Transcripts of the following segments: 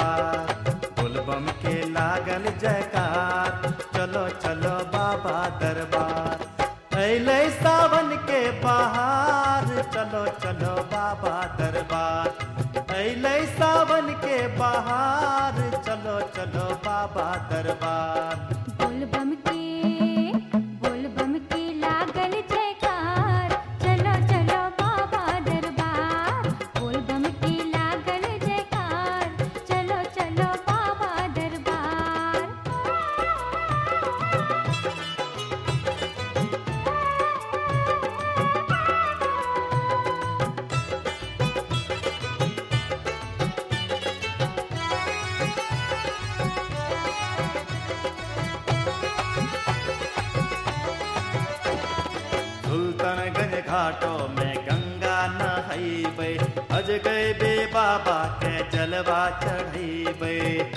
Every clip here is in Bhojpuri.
दरबार बोलबम के लागल जयकार चलो चलो बाबा दरबार अले सावन के बहार चलो चलो बाबा दरबार अले सावन के बहार चलो चलो बाबा दरबार बोलबम के बोलबम के लागल जयकार चलो चलो बाबा दरबार बोलबम के लागल जयकार चलो चलो बाबा दरबार सुल्तानगंज घाटों में गंगा नहैबे अज गए बे बाबा के जलवा चढ़ैबे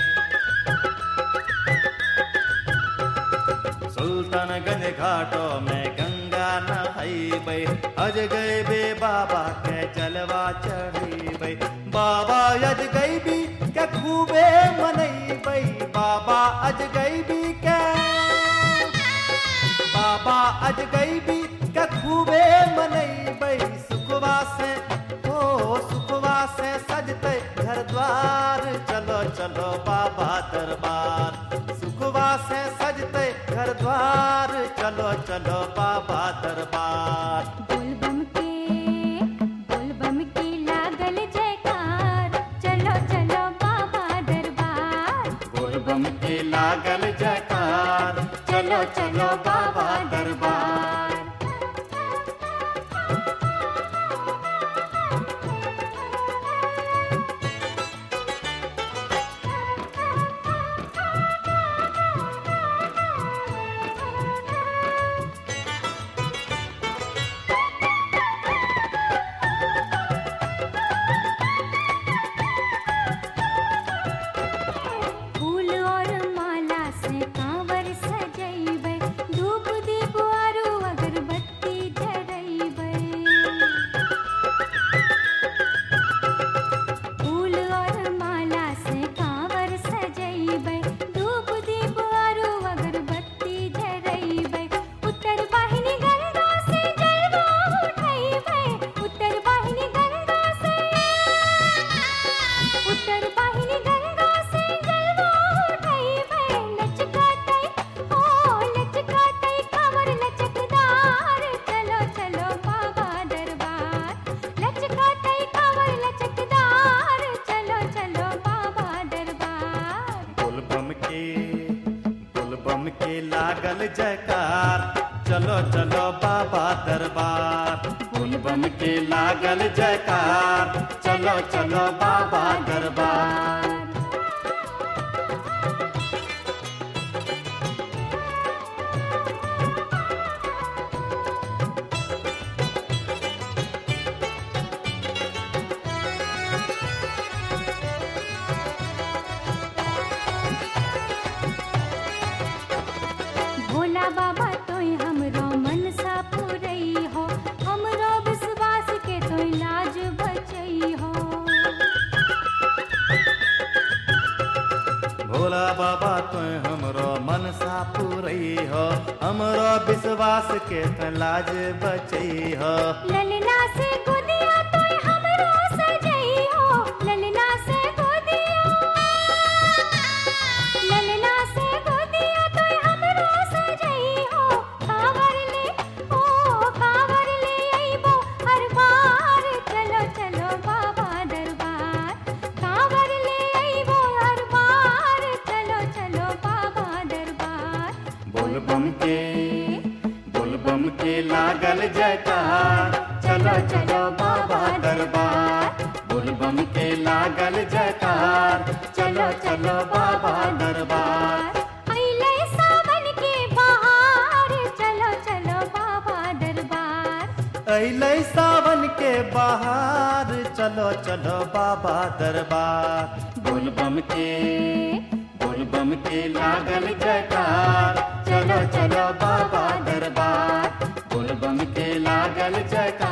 सुल्तानगंज घाटों में गंगा नहैबे अज गए बे बाबा के जलवा चढ़ैबे बाबा अज गई भी के खूबे मनैबे बाबा अज गई भी के बाबा अज गई भी के खूबे मनैबै सुखवा से ओ सुखवा से सजते घर द्वार चलो चलो बाबा दरबार सुखवा से सजते घर द्वार चलो चलो बाबा दरबार बोलबम के बोलबम के लागल जयकार चलो चलो बाबा दरबार बोलबम के लागल जयकार चलो चलो बाबा दरबार फूल और माला से कांवर सजैबै धूप दीप आरु अगरबत्ती जरैबै फूल और माला से कांवर सजैबै धूप दीप आरु अगरबत्ती जरैबै उत्तर वाहिनी गंगा से जलवा उठैबै उत्तर वाहिनी गंगा से उत्तर वाहिनी गंगा से जलवा उठैबै लचकातै ओ लचकातै कमर लचकदार चलो चलो बाबा दरबार लचकातै कमर लचकदार चलो चलो बाबा दरबार बोलबम के बोलबम के लागल जयकार चलो चलो बाबा दरबार बोलबम के लागल जयकार चलो चलो बाबा दरबार भोला बाबा तोय हमरो मनसा पुरई हो हमरो विश्वास के तोय लाज बचई हो भोला बाबा तो हमरो मनसा पूरई हो हमरो विश्वास के त लाज बचई हो ललना से गोदिया तोय हमरो सजई हो ललना से गोदिया ललना से गोदिया तोय हमरो सजई हो कांवर ले ओ कांवर ले अइबो हर बार चलो चलो बाबा दरबार कांवर ले अइबो हर बार चलो चलो बाबा दरबार बोलबम के बोलबम के लागल जयकार चलो चलो बाबा दरबार बोलबम के लागल जयकार चलो चलो बाबा दरबार अइले सावन के बहार चलो चलो बाबा दरबार अइले सावन के बहार चलो चलो बाबा दरबार बोलबम के बोलबम के लागल जयकार चलो चलो बाबा दरबार बोलबम के लागल जयकार